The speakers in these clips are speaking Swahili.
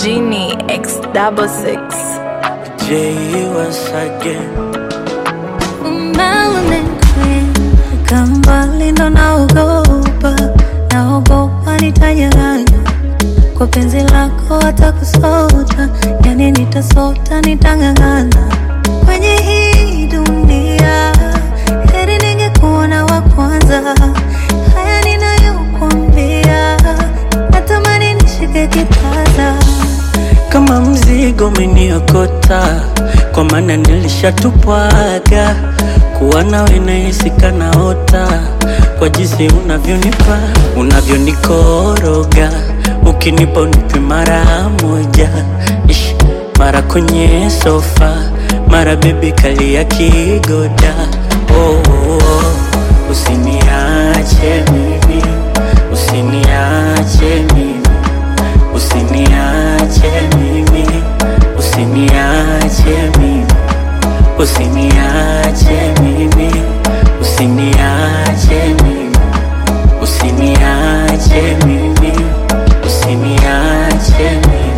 Genie X double six. J once again. Umenikweka mbali ndo naogopa, naogopa nitanyang'anya kwa penzi lako hata kusota, yani nitasota, nitang'ang'ana kwenye hii dunia. Heri ningekuona wa kwanza, haya ninayokuambia, natamani nishike kitasa Kama mzigo umeniokota, kwa maana nilishatupwaga. Kuwa nawe nahisi kanaota, kwa jinsi unavyonipa, unavyonikoroga, ukinipa unipe mara moja, Ish, mara kwenye sofa, mara bebi kali ya kigoda. Oh, oh, oh. Usiniache mimi, usiniache mimi Usiniache mimi, usiniache mimi, usiniache mimi, usiniache mimi, usiniache mimi, usiniache mimi.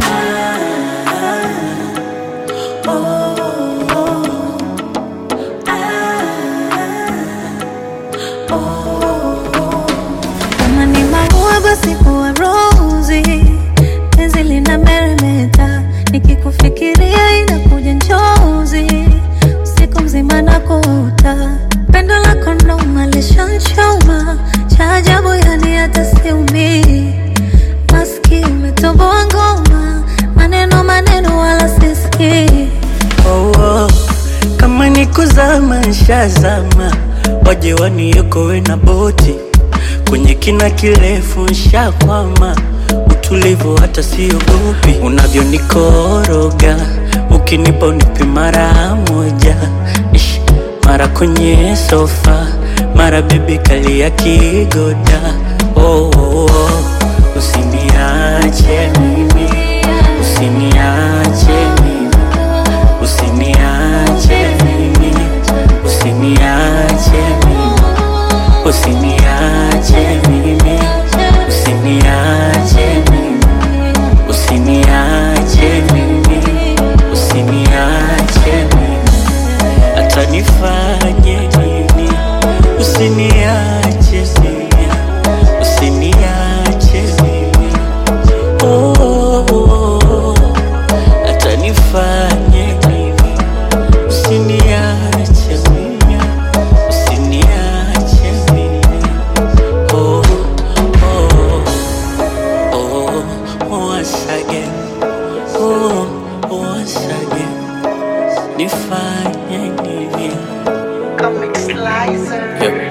Kama ni maua basi kuwa rozi, penzi lina meremeta, nikikufikiria inakuja njozi, usiku mzima nakuota, pendo lako noma lishanchoma, cha ajabu yani hata siumii, maski umetoboa ngoma, maneno maneno wala sisikii Oh, oh. Kama ni kuzama nshazama, waje waniokoe na boti kwenye kina kirefu nshakwama, utulivu hata siogopi, unavyonikoroga ukinipa unipe mara moja, Ish, mara kwenye sofa, mara bebi kali ya kigoda. Oh, oh, oh. Usiniache mimi, usiniache mimi Usiniache mimi, usiniache mimi, usiniache mimi, usiniache mimi, usiniache mimi, usiniache mimi, hata nifanye nini, usiniache mimi, usiniache mimi, oh, oh, oh, oh. hata nifanye nini Usiniache mimi, usiniache mimi. Oh, oh, oh, once again. Oh, once again. Nifanye nini? Comic Slicer. Yep.